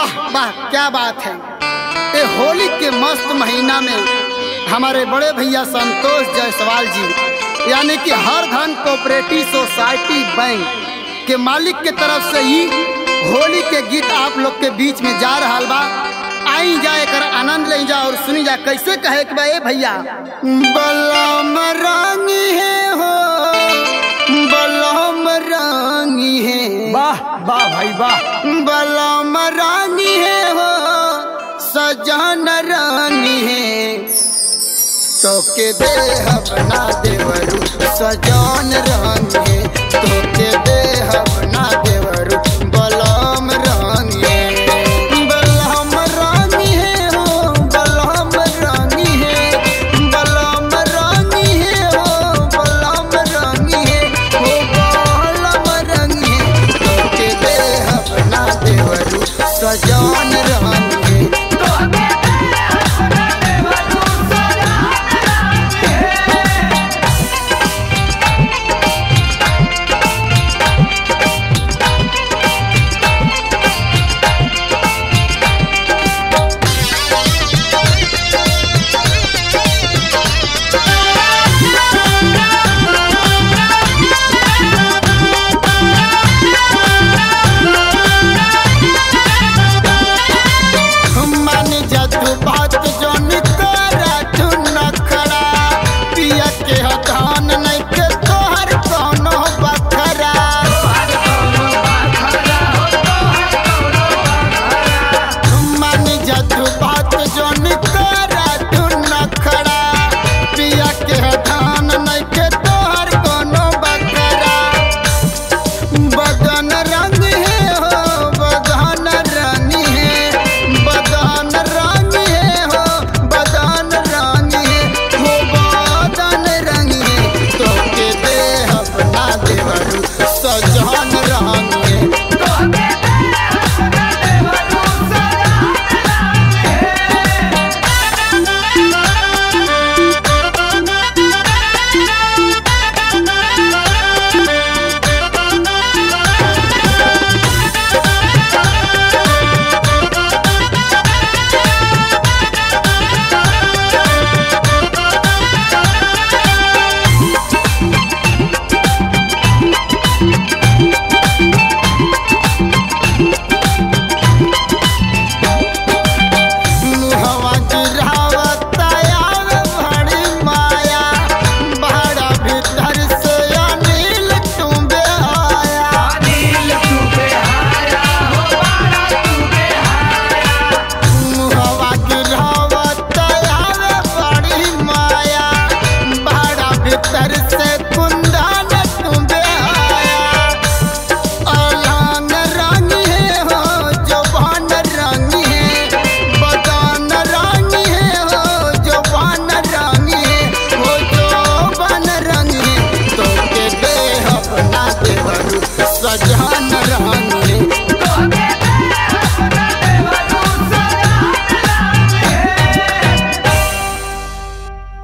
वाह वाह क्या बात है ये होली के मस्त महीना में हमारे बड़े भैया संतोष जायसवाल जी यानी कि हर धन कोऑपरेटिव सोसाइटी बैंक के मालिक के तरफ से ही होली के गीत आप लोग के बीच में जा रहा बा आई जाए कर आनंद ले जा और सुनी जा कैसे कहे कि बा ए भैया बलम रानी है हो बलम रानी है वाह वाह भाई वाह बलम रानी है हो सजन रानी है तो के दे बना देवरू सजन रानी है तो के दे